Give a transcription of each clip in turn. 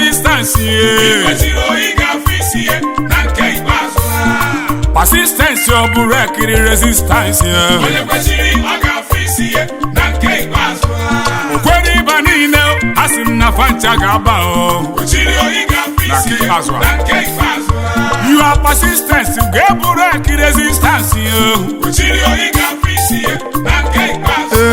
resistance ye kwesịrị oyi ga-afụ isi ya na nke ikpeazụ ha persistence ọ bụrụ ekiri resistance ye onye kwesịrị ọ ga-afụ isi ya na nke ikpeazụ ha okwere ịba niile a sị m na fancha ga-aba o kwesịrị oyi ga-afụ Na isi nke ya ikpeazụ ha. na nke ikpeazụ ha you are persistence ga-eburu eki resistance ye kwesịrị oyi ga-afụ isi ya na nke ikpeazụ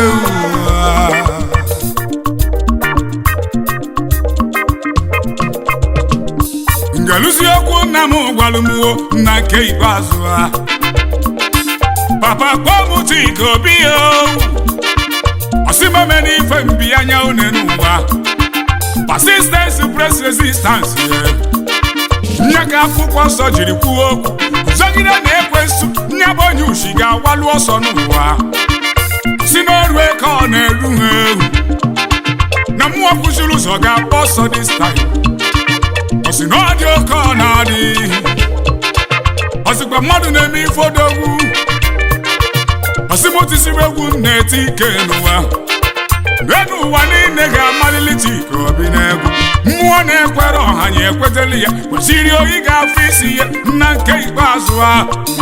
ngelusi okwu nna m gwalụmwo na nke ikpeazụ ha papa kpọm chika obi o ọsịmeme n'ife mbi anya une n'ụwa persistence press resistance ye nye ka akwụkwọ nsọ jiri kwuo okwu zọgide na ekwensu nye bụ onye ushi ga-agwalu ọsọ n'ụwa si n'ọrụ eke ọ na-eru ha ewu na mmụọ kwụsịrị ụzọ ga-agba ọsọ this time ọ sị na ọ dị oke ọ na-adị ọ sịkwa mmadụ na-eme ife odogwu ọ sị m tisiri egwu m na-eti ike n'ụwa n'elu ụwa niile ga-amalili chika obi n'egwu mmụọ na-ekwere ọha ya ekweteli ya kwesịrị oyi ga-afụ isi ya na nke ikpeazụ ha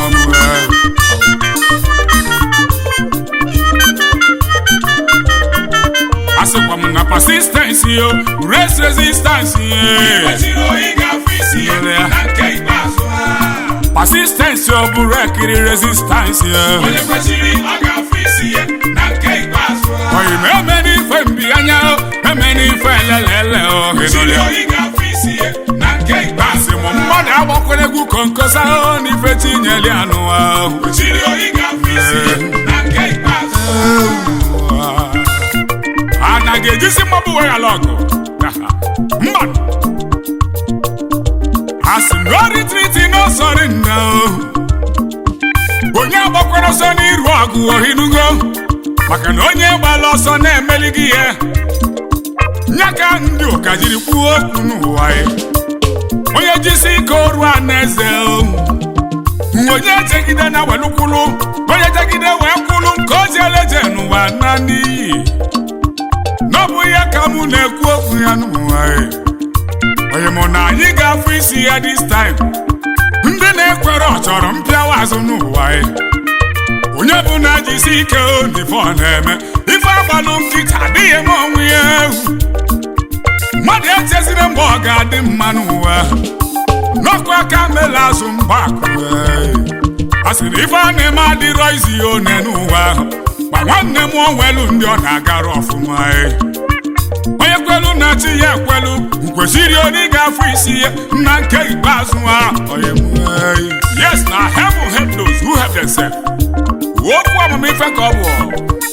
asịkwa m na persistence yo race resistance ye kwesịrị oyi ga-afụ isi ya na nke ikpeazụ ha persistence ọ bụrụ ekiri resistance ye onye kwesịrị ọ ga-afụ isi ya na nke ikpeazụ ha oyi ma eme n'ife mbi anya o eme n'ife elelele o kwesịrị oyi ga-afụ isi ya na nke ikpeazụ asị m mmadụ agbakwere egwu konkosa o n'ife tinyeli anụwa o kwesịrị oyi ga-afụ isi ya na nke ikpeazụ a na ga-ejisi mmabụ weghara ọgụ mba a sị na oritriti n'ọsọrị nna o onye agbakwara ọsọ n'iru ọgụ ohinugo maka na onye gbara ọsọ na-emeli gị ihe nye ka ndị ụka jiri kwuo okwu n'ụwa ya onye jisi ike oru a na-eze o onye jegide na welukwulu onye jegide wee kwulu nke o jieleje n'ụwa na n'iyi n'ọbụ ihe ka mụ na-ekwu okwu ya n'ụwa ya onye mụ na anyị ga-afụ isi ya this time ndị na-ekwere ọ chọrọ mpịawa azụ n'ụwa ya onye bụ na jisi ike onife ọ na-eme ife agbalụ nkịta adịghị eme onwe ya ewu mmadụ echezire mgbe ọ ga-adị mma n'ụwa n'ọkụ aka mela azụ mgbakụ a sị na ife a na-eme adịrọ izi ya one n'ụwa ma nwanne m onwelu ndị ọ na-agara ọfụma e. onye kwelu na chi ya ekwelu kwesịrị onye ga-afụ isi ya na nke ikpeazụ ha onye m, e. yes na heaven help those who help themselves okwu amamife ka ọ bụ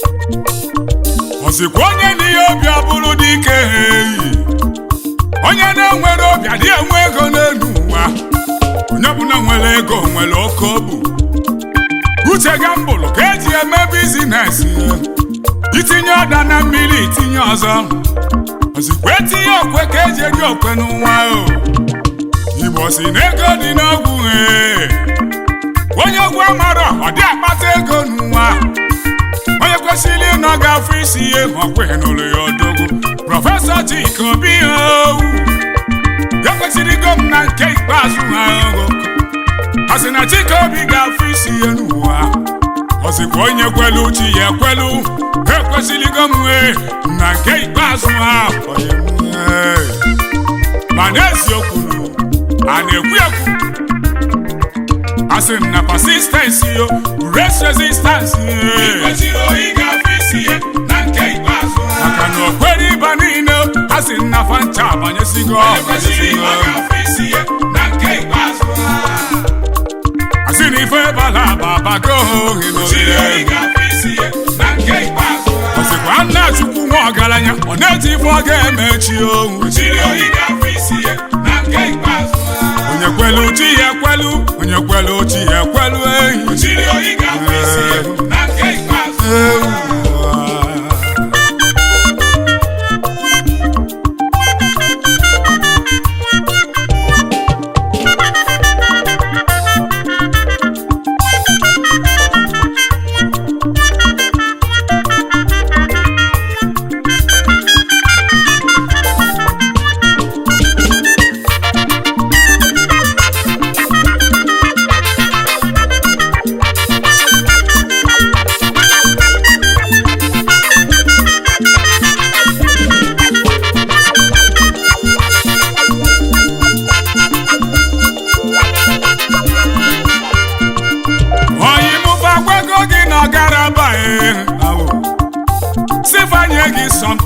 ọ sịkwa onye n'ihe obi ọ bụrụ dị ike eyi onye na-enwere obi adịghị enwe ego n'elu ụwa onye ọbụla nwere ego nwere oke obu uche gambụlụ ka eji eme bizines itinye ọda na mmiri itinye ọzọ ozikwa etinye okwe ka eji eri okwe n'ụwa o igbo si na ego dị n'ogwu ee onye ogwu amara ọ dị akpata ego n'ụwa onye kwesịrị ịnọ ga-afụ isi ihe ọkwe n'ụlọ ya odogwu prọfesọ Chika Obi owu ya kwesịrị igo m na nke ikpeazụ ha ogo a sị na Chika Obi ga-afụ isi ihe n'ụwa ọ sịkwa onye kwelu chi ya ekwelu ekwesịrị igo m wee na nke ikpeazụ ha onye m wee. ma n'eziokwu a na-ekwu ekwu asị m na persistence yo race resistance ye. kwesịrị oyi ga-afụ isi ya na nke ikpeazụ ha maka na okwere ịba niile a sị m na fancha abanyesigo onye kwesịrị ọ ga-afụ isi ya na nke ikpeazụ ha asị na ife bala aba abago ohi kwesịrị oyi n'oge ga-afụ isi ya na nke ikpeazụ ha ọsịkwa nna chukwu nwa ọgaranya ọ na-eji ife ọ ga-emechi ohu kwesịrị oyi ga-afụ isi ya na nke ikpeazụ ha onye kwelu chi ya ekwelu onye kwelu chi ya ekwelu ehi kwesịrị oyi ga-afụ isi ya na nke ikpeazụ ha Ewu.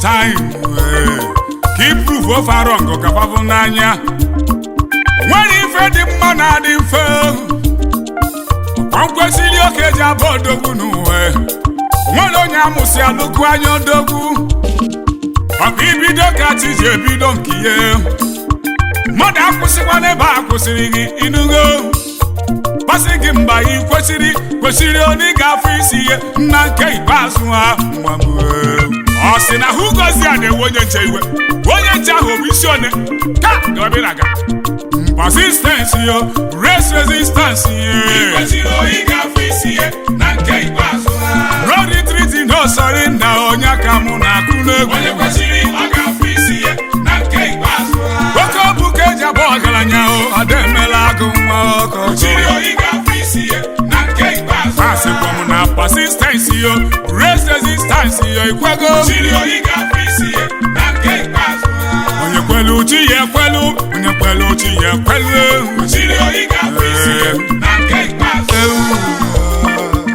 time eh, ka iprove ofe arọngụ ka fafụ n'anya nwere ife dị mma na adị mfe ọkwa nkwesịrị oke ji abụ odogwu n'uwe nwere onye amụsị alụkwu anya odogwu ọkwa ibido ka chi ji ebido nke ihe mmadụ akwụsịkwa n'ebe a kwụsịrị gị inugo gbasị gị mgba ị kwesịrị kwesịrị onye ga-afụ isi ihe nna nke ikpeazụ ha nwa m ee. ọ sị na hụ gozi a na-ewe onye nche iwe onye nche ahụ bụ isi one ka gabịraga persistence yo race resistance ye kwesịrị oyi ga-afụ isi ihe na nke ikpeazụ ha no retreat no surrender onye aka mụ na-akụ n'egwu onye kwesịrị ọ ga-afụ isi ihe na nke ikpeazụ ha oke ọbụ ka eji abụ ọgaranya o ada emela agụ nwa ọkọchị kwesịrị oyi ga-afụ isi ihe na nke ikpeazụ ha asịkwa m na persistence yo race resistance yo ikwego kwesịrị oyi ga-afụ isi ihe na nke ikpeazụ ha onye kwelu chi ya ekwelu onye kwelu chi ya ekwelu kwesịrị oyi ga-afụ isi ihe na nke ikpeazụ ha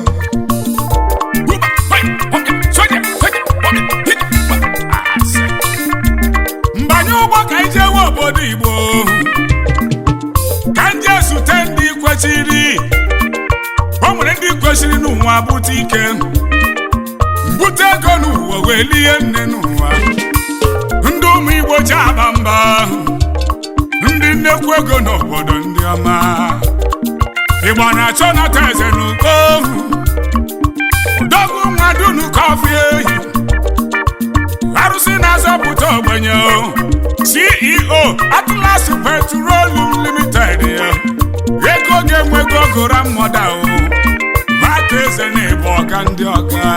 mbanye ụgbọ ka ije nwe obodo igbo ka ndị ezute ndị kwesịrị o nwere ndị kwesịrị n'ụwa bute ike mbute ego n'ụwa wee lie nne n'ụwa ndị ụmụ igbo ji aba mba ndị nnekwu ego n'obodo ndị ọma igbo na-achọ nata eze n'uko odogwu nwa dunu kọfị ehi arụsị na-azọpụta ogbenye o ceo atlas petroleum limited ya ego ga-enwego gora mmoda o maka eze na-ebu ọga ndị ọga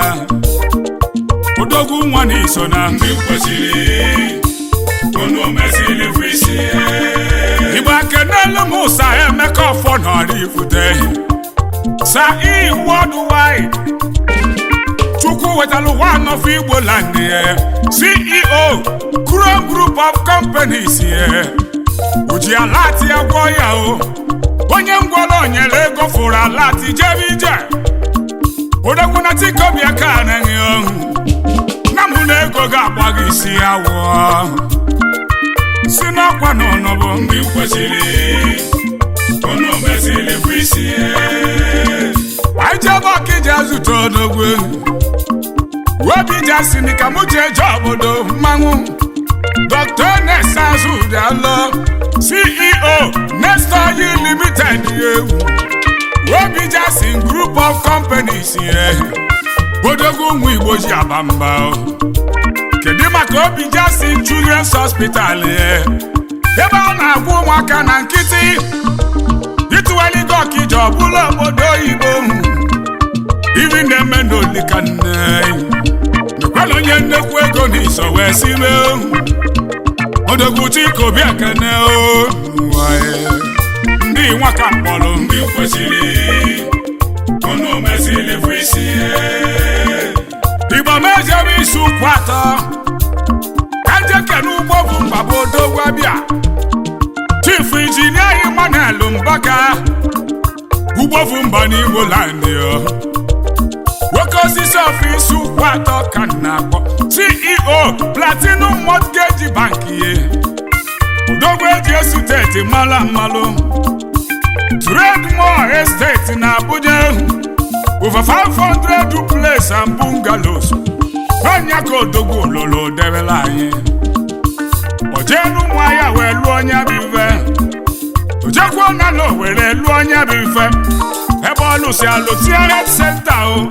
odogwu nwa na iso na ndị ndị kwesịrị unu mesịrị fụ isi ihe igbo akenelu m ụsa emeka ọfọ nọrọ ifute sa i worldwide chukwu wetalụ one of igbo land ye ceo chrome group of companies ye uji alati agwọ ya o onye ngwọrọ nyere ego fụrụ alati jebe ije odogwu na tikobi aka anaghị ohu na mụ na ego ga-agba gị isi awọ si n'ọkwa n'ọnọbụ ndị kwesịrị unu mesịrị fụ isi ihe anyị jebe ọkịja zụta odogwu obi jasini ka mụ jee je obodo mmanwụ dr nesa azụdialọ ceo nestor yi limited ewu obi jasin group of companies ye odogwu ụmụ igbo ji aba mba o. kedu maka obi jasin children's hospital ye ebe a na-agwa ụmụaka na nkịtị ịtụwaligo ọkịja ọbụla obodo oyibo ibi na-eme n'olika nne mekwala onye nnekwu ego n'iso wee sibe odogwu chikobi ekene o n'ụwa ya. ndị nwa ka mkpọrọ ndị kwesịrị unu mesịrị fụ isi ihe igbo mejebe isi ụkwụ atọ ka njeke n'ugbo bụ mgbaba odogwu abịa chief injinia Emmanuel Mbaka ugbo bụ mba n'Igbo land yo nwoke osisi ọfịs ụkwụ atọ ka m na-akpọ ceo platinum mortgage bank ye odogwu eji esuteti mala mmalụ Trademore estate na Abuja over 500 duplex and bungalows onye ka odogwu ololo debela anyị ojenu ụmụahịa wee lụọ onye bụ ife ojekwuo na na owere lụọ onye bụ ife ebe ọ lụsi alụsi health center o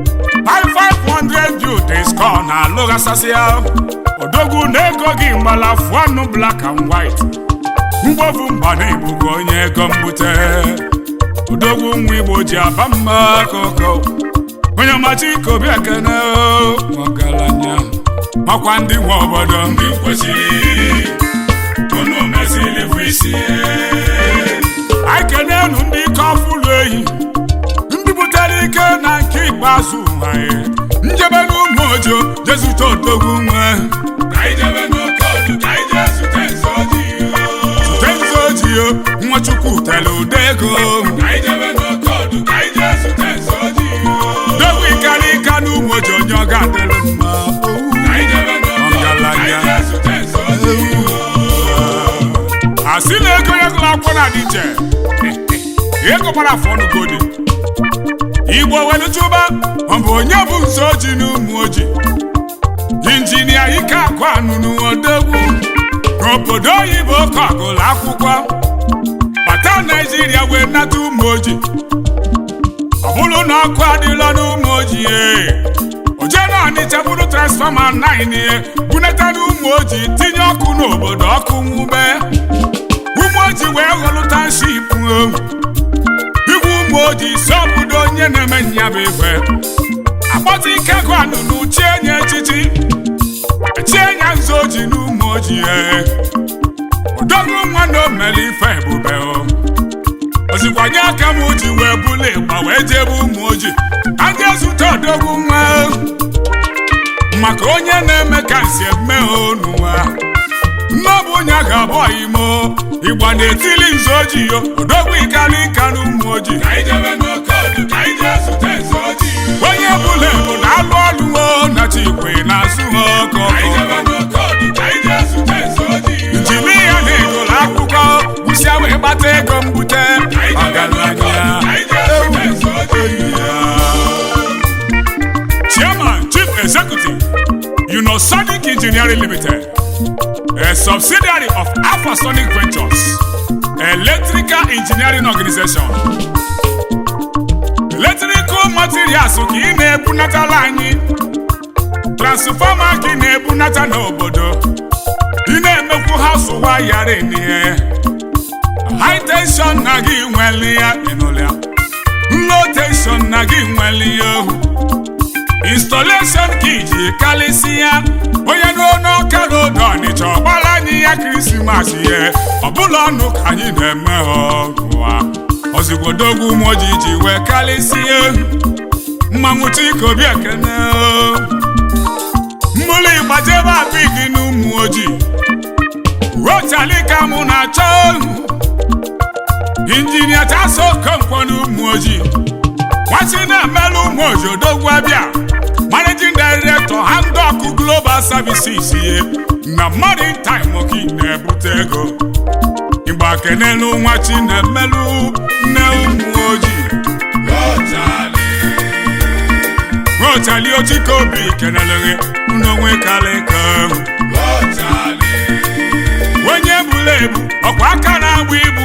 5500 youths ka ọ na-alụghasasịa odogwu na ego gị mgbala fụanụ black and white mgbovu mba na ibugo onye ego mbute odogwu nwa igbo ji aba mma koko onye ọmachi ikobi ekene o, ọgaranya makwa ndị nwe obodo ndị kwesịrị unu mesịrị fụ isi ihe anyị kenenu ndị ike ọfụlụ ehi ndị butere ike na nke ikpeazụ anyị njebe n'ụmụ ojo jezute odogwu nwe ka anyị jebe n'oke ọdụ ka anyị jee zute nze ojii tenzi ojio nwachukwu tere ụda ego ka anyị jebe n'oke ọdụ ka anyị jee zute nze ojii dogwu ikarika n'ụmụ ojo onye ọ ga-adịrị mma ka anyị jebe n'oke akwụkwọ na-adị iche ego gbara afọ ọnụ godi igbo weluchuba ọ bụ onye bụ nso oji na ụmụ oji injinia ike akụ anụnụ odogwu n'obodo oyibo ka ọgụlụ akwụkwọ bata naijiria wee nata ụmụ oji ọ bụrụ na ọkụ adịla n'ụmụ oji oje na ọnịcha bụrụ transfọma 9 ihe bunata n'ụmụ oji tinye ọkụ n'obodo ọkụ nwube ụmụ oji wee ghọlụ tanship igwe ụmụ oji si obodo onye na-eme nya bụ ife akpọta ike gụ anụnụ chie nye echichi chie nya nzu oji n'ụmụ oji odogwu nwa na omere ife ebube ozikwanye aka m ji wee bụla ịgba wee jebe ụmụ oji ka ndị ezute odogwu nwa maka onye na-eme ka nsi eme n'ụwa nnọbụ onye ga-abụ imo ịgba na-etili nzu oji yo odogwu ikali nka na ụmụ oji onye bụla ebu na-alụ ọlụ o na chikwe na-azụ ha ọkọ jiri ya na egolo akwụkwọ gwụsịa wee gbata ego mbute chairman chief executive unosonic engineering limited a subsidiary of alphasonic ventures electrical engineering organization electrical materials ka ị na-ebunatala anyị transfọma ka ị na-ebunata n'obodo ị na-emekwu haụsụ wayara ihe high tension na gị nwere ya ịnụlịa low tension na gị nwere ya ohu installation ka iji kalịsị ya onye n'ọnụọka rodo ọnịcha ọgbara anyị ya krismas ihe ọbụla ọnụ ka anyị na-eme ọgụa ozigbodogu moji ji wee kalịsịa mmanwụ chikobi ekene mmụlụ ịgbajebe abigi n'ụmụ ojii rotalika mụ na-achọ injinia taso okonkwo n'ụmụ ojii nwachi na-emelụ ụmụ ojii odogwu abịa managing director handok global services ye na maritime oki na-ebute ego ịgba kenelu nwachi na-emelụ nne ụmụ ojii rotali ochikobi kenelere n'onwe kalịka onye buru ebu ọkwa aka na-agba ibu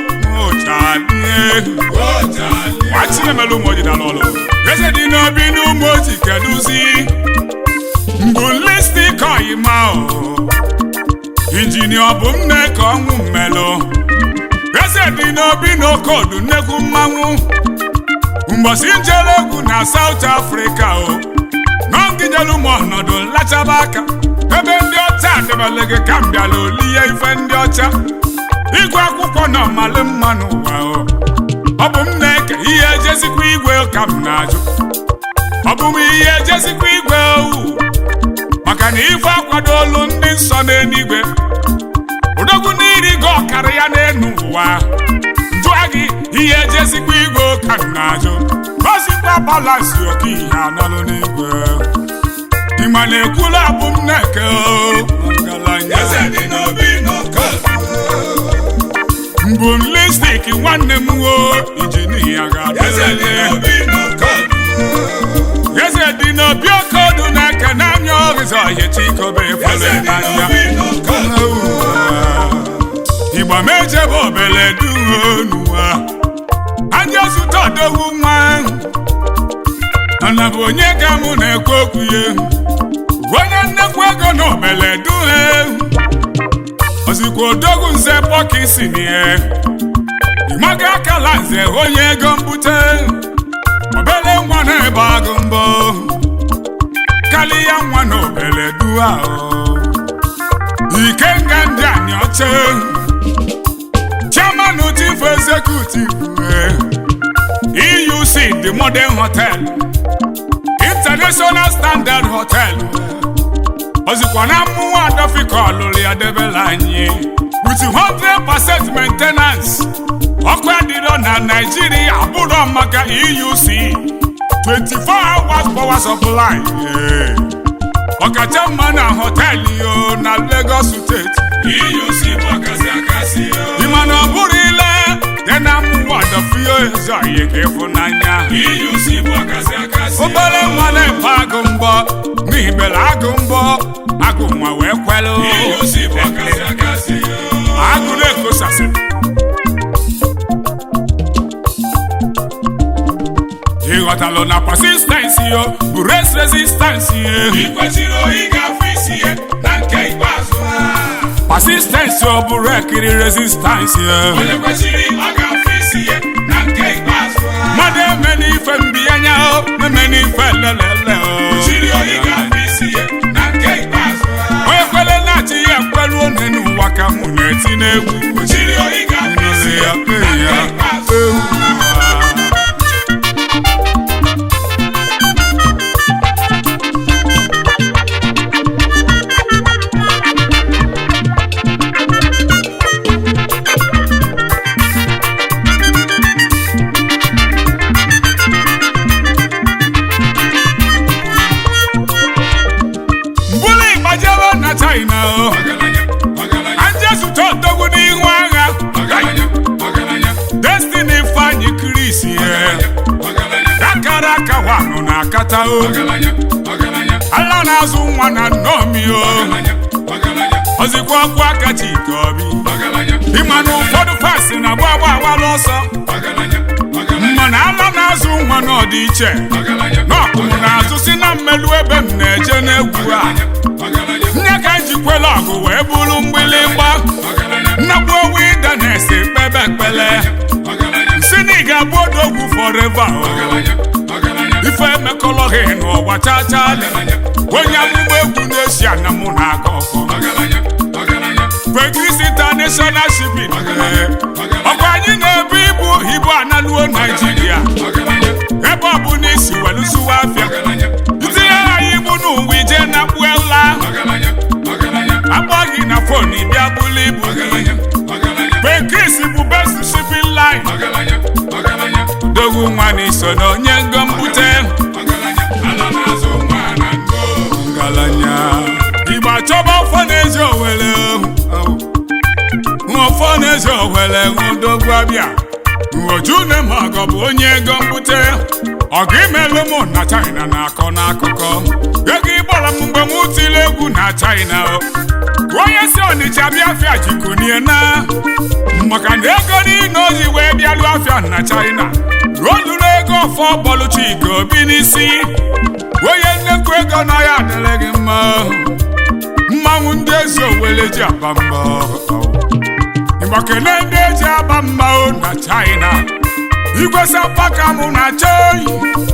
nwachinemelu ụmụ ojii dara ọlụ eze dị n'obi n'ụmụ ojii kedụzi mbụ listik oyima injinia ọ bụ m na-eke ọnwụ mmelụ eze dị n'obi n'okodu nnekwu mmanwụ mgbọsi njere egwu na South Africa o n'ọngịnyelu m ọnọdụ nlachaba aka ebe ndị ọcha debere gị ka m bịara olihe ife ndị ọcha ịgụ akwụkwọ na ọmalị mma n'ụwa o ọ bụ m na-eke ihe ejezikwa igwe ka m na-ajụ ọ bụ m ihe ejezikwa igwe owu maka na ife akwadolu ndị nsọ n'eluigwe odogwu n'iri gị ọkara ya n'enu ụwa jụọ gị ihe ejezikwa igwe ka m na-ajụ osikwa balansi oke ihe anọlụ n'igwe ịma na ekwula abụ m na-eke ngalanya mbụ m lipstik nwanne m wo injinia ga-adịrịlị eze dị n'obi okodu na-eke n'anya ọrịza ọhịa chikobe fere n'anya igba mejebe obele duonuwa anya zụta odogwu nwa mana bụ onye ka mụ na-ekwu okwu ya onye nnekwu ego na obele duhe ozikwa odogwu nze pọkisi nie ịmaga akala nze onye ego mbute obele nwa na-ebe agụ mbọ karịa nwa na obele dua ikenga ndị anyị ọcha chairman chief executive euc the modern hotel international standard hotel ozikwa na mmụọ adọfika ọlụlụ ya debela anyị with 100% maintenance ọkụ adịrọ na naijiria abụrọ maka euc 24 hours power supply ọkacha mma na họteelụ yo na lagos steeti EUC bụ ọkasị akasị yo. ịma na ọ bụrụ oyi ka ịfụnanya EUC bụ akasị akasị obere nwa na-efe agụ mbọ n'ibere agụ mbọ agụ nwa wee kwelụ EUC bụ akasị akasị agụ na-ekosasị ịghọtalụ na persistensi yo bụ res resistansi ị kwesịrị oyi ga-afụ isi ya na nke ikpeazụ ha persistensi ọ bụrụ ekiri resistansi onye kwesịrị ọ ga-afụ isi ya na nke ikpeazụ ha mmadụ eme n'ife mbiyanya o eme n'ife lelele o kwesịrị oyi ga-afụ isi ya na nke ikpeazụ ha onye kwele na-achị ya kwelu one n'ụwa ka mụ na-eti n'egwu kwesịrị oyi ga-afụ isi ya na nke ikpeazụ ha mbụlụ ịgbajebe na china o ọgaranya ọgaranya anjesụta odogwu n'ihu agha ọgaranya ọgaranya destiny ifeanyị kris ye ọgaranya akara aka wanụ na akata o ọgaranya ọgaranya ala na-azụ nwa na nnomi o ọgaranya ọgaranya ozikwa ọkụ aka chike obi ọgaranya ịma na ụfọdụ pasi na-agba agba agbala ọsọ ọgaranya ọgaranya mana ala na-azụ nwa n'ọdịiche ọgaranya n'ọkụmụ na-azụ si na mmelu ebe m na-eje n'egwu a ọgaranya nne ka ejikwela ọgụ wee bụrụ mgbịlịgba ọgaranya nnakwu owu ide na-esi kpebe ekpele ọgaranya si na ị ga-abụ odogwu fọreva o ọgaranya ọgaranya ife emekọlọghị n'ụwa chachali onye amụma egwu na-esi ana mụ na-aga ọfọ ọgaranya ọgaranya Pegris International Shipping ọkwa anyị na-ebu ibu ibu analuo Naijiria ọgaranya ebe ọ bụ na isi welụsụwa afịa ọgaranya itinye anyị ibu n'ụwa ije na kpuela ọgaranya ọgaranya akpọ gị na fon bịa bulu ibu gị ọgaranya ọgaranya Pegris bụ best shipping line ọgaranya ọgaranya dogwu nwa na iso na onye ngo mbute ọgaranya ala na-azụ nwa na ngo ngalanya igbo achọba ọfọ na-eji owere ọfọ na-eji owere nwụdogwu abịa uojune ma ọgọ bụ onye ego mbute ọgụ imelụ mụ na china na-akọ n'akụkọ ego ịgbara m mgbe m tiri egwu na china o onye si ọnịcha bịa afịa jikunie na maka na ego niile o ji wee bịalụ afịa na china ruo lụrụ ego ọfọ bọlụ chika obi n'isi onye nnekwu ego na ya adịrị gị mma mmanwụ ndị ezi owele ji aba mba ịgbakele ndị eji aba mba o na china igwe sapaka mụ na choi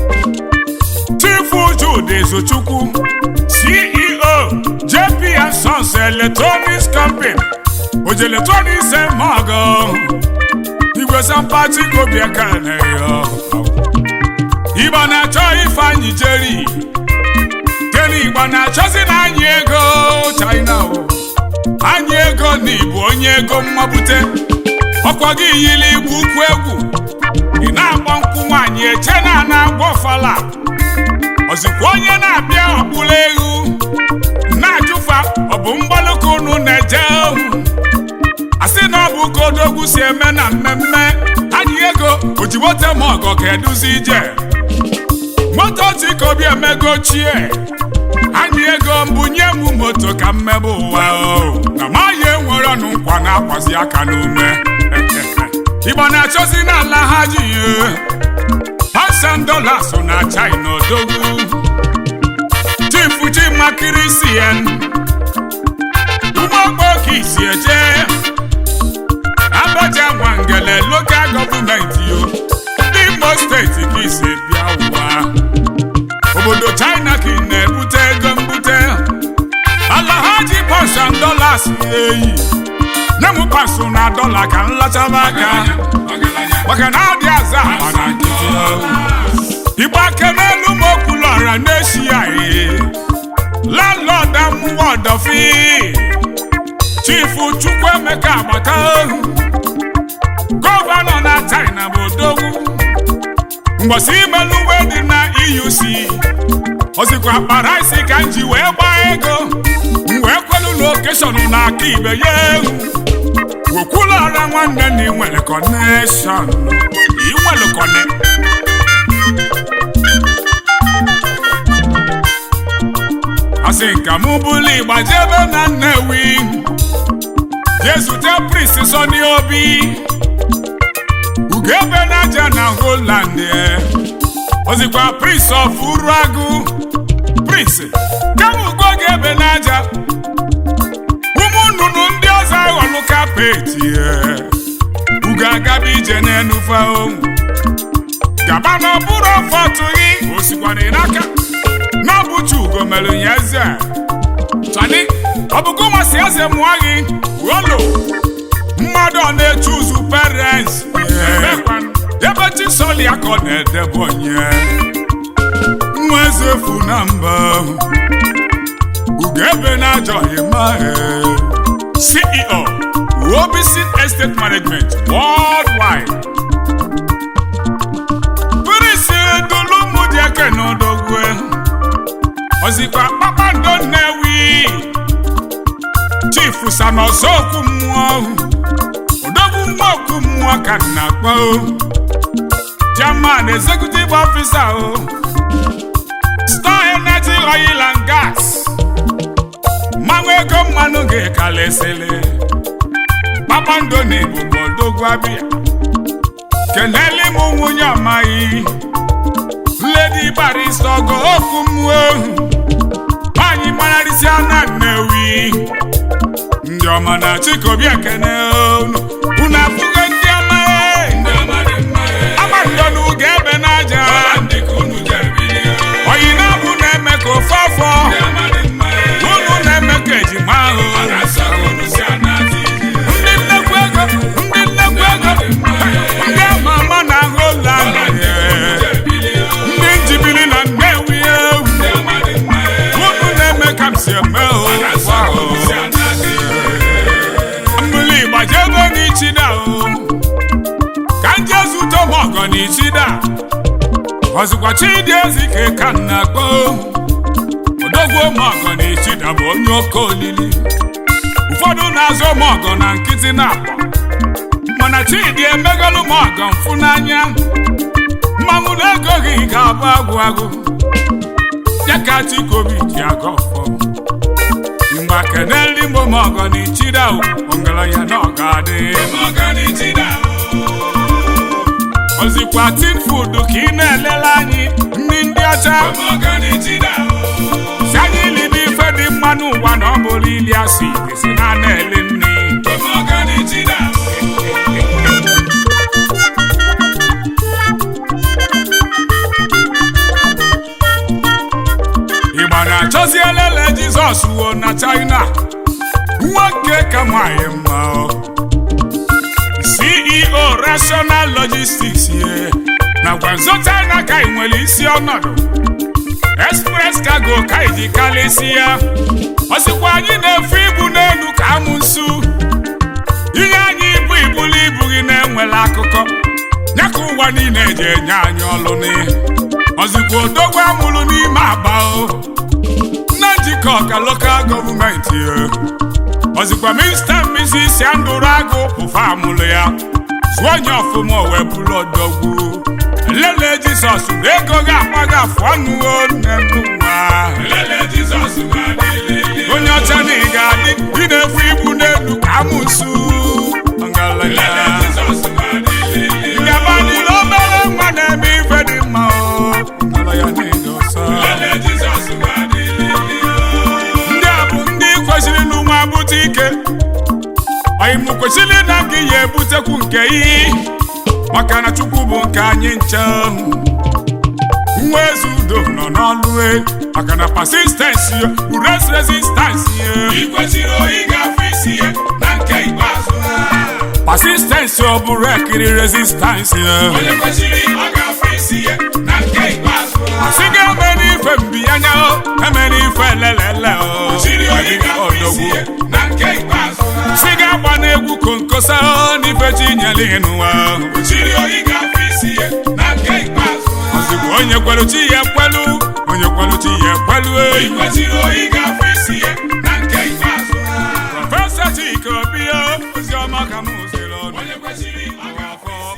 chifu jude ezochukwu ceo jp and sons electronics company oji electronics emago igwe sampati kobiekaneyo igba na-achọ ifeanyị jeri jeri igba na-achọzi na anyị ego china o anyị ego na ịbụ onye ego mmabute ọkwa gị yiri igbu ukwu egwu ị na-agba nkwụ nwaanyị eche na na-agba ọfala ozikwa onye na-abịa ọkpụrụ egwu na-ajụfa ọ bụ mgbalụka unu na-eje ohu asị na ọ bụ ka odogwu si eme na mmemme anyị ego ojibote ma ọgọ ka eduzi ije moto tikobi emego ochie anyị ego mbunye m moto ka mmebe ụwa o na maghị enwere ọnụ nkwa na-akwazi aka n'ume igbo na-achọzi n'ala ha ji thousand dollars na china odogwu chifu chimakiri cn ụgbọgbo ka isi eje abaja nwangele lokal gọọmenti yo ndị imo steeti ka isi bịa ụwa obodo china ka ị na-ebute ego mbute ala ha ji pọshan dollars eyi nye m pasụ na dọla ka m lachaba aka maka na adị aza akpa na nkịtị igbo ake n'elu m okwulọra n'eshia landlord amụwa ọdọfi chifu chukwuemeka agbata ohu gọvanọ na china bụ odogwu mgbọsi imelu uwe dị na euc ozikwa kpara isi ka m ji wee gbaa ego m wee kwelu lokeshọn na aka ibe ya ehu okwulọra nwanne na inwere kọneshọn inwere kọne asị nka mụ bụlụ ịgba jebe na Nnewi jee zute prins Sọni Obi ugebe n'aja na Holland ozikwa prince of Uruagụ prince kama ugo ga-ebe n'aja ụmụ nnụnụ ndị ọzọ aghọlụ kapeti ugo agaba ije n'enufe onwu gaba na ọbụrụ ọfọ tụghị osikwana n'aka n'ọbụcha ugo mere ya eze chani ọbụgo masị eze mụọ gị olo mmadụ ọ na-eche ụzụ parents ebe chisọli ya ka ọ na-edebe onye nwa eze efu na mba ugebe na-ajọghị mahị CEO Obisin Estate Management Worldwide Prince Dulumudike n'Odogwe ozikwa kpakpando Nnewi Chief Sanosoku mmụọ odogwu nwa okwu mmụọ ka m na-akpọ German Executive Officer o Star Energy Oil and Gas mmanwụ ego mmanụ ga-ekalesịlị kpakpando na ebugbo odogwu abịa keneli m nwunye ọmaghị Lady Barrister ọgọ okwu mmụọ nwanyị mararịsịa na Nnewi ndị ọma na chikobi ekene unu unu afụgo ndị ọma agbandonu ga-ebe n'aja oyi na-abụ na-eme ka ofe afọ unu na-eme ka ejima ahụ ndị nnekwu ego ndị nnekwu ego ndị ama ama na ahụ ụlọ ndị njibiri na Nnewi ewu unu na-eme ka m si eme ụwa ahụ mmiri gbajebe n'ichida o ka nje zute ọmọgọ n'ichida ọzụkwa chidi ezike ka m na-akpọ odogwu ọmọgọ n'ichida bụ onye oke olili ụfọdụ na-azụ ọmọgọ na nkịtị na-akpọ mana chidi emegolu ọmọgọ mfụ n'anya mmanwụ na-ego gị ga-abụ agwụ agwụ ya ka chikobi ji aga ọfọ mgbe keneli momọgọ na ichida ọgaranya na ọ ga-adị ozikwa tin food ka ị na-elele anyị ndị ndị ọcha si anyị libe ife dị mma n'ụwa na ọ bụrụ ili asị si na na-ele nri ịgba na-achọzi elele jizọs wuo na china nwoke ka nwanyị mma ceo rational logistics ye na gwanzo china ka ị nwere isi ọnọdụ express cargo ka iji kalịsi ya ọsịkwa anyị na-efu ibu n'elu ka amụ nsu ihe anyị ibu ibulu ibu gị na-enwere akụkọ ya ka ụwa niile eji enye anyị ọlụ n'ihe ọzikwa odogwu amụrụ n'ime agba o na njikọ ka lokal gọọmenti ọzikwa minista mmisi andụrụ agụ ụfa amụrụ ya zụọ onye ọfụma o wee bụrụ odogwu lele jizọs na ego ga-akpa gị afụ ọnụ nne n'ụwa onye ọcha na ị ga-adị ị na-efu ibu n'elu ka amụsụ ngalaya ngaba niile obere nwa na-eme ife dị mma o ngalaya na-edo ọsọ ndị a bụ ndị kwesịrị n'ụwa bute ike anyị mụ kwesịrị na gị ya ebutekwu nke iyi maka na chukwu bụ nke anyị nche nwa eze udo nọ n'ọlụ e maka na persistensi ures resistansi persistensi ọ bụrụ ekiri resistansi asị ga eme n'ife mbiyanya o eme n'ife lelele o odogwu sị ga agba n'egwu konkosa o n'ife chi nyere ịnụwa ozugbo onye kwelu chi ya ekwelu onye kwelu chi ya ekwelu e prọfesọ Chike Obi o ozi ọma ka m ziri ọnụ onye kwesịrị ọ ga-afọ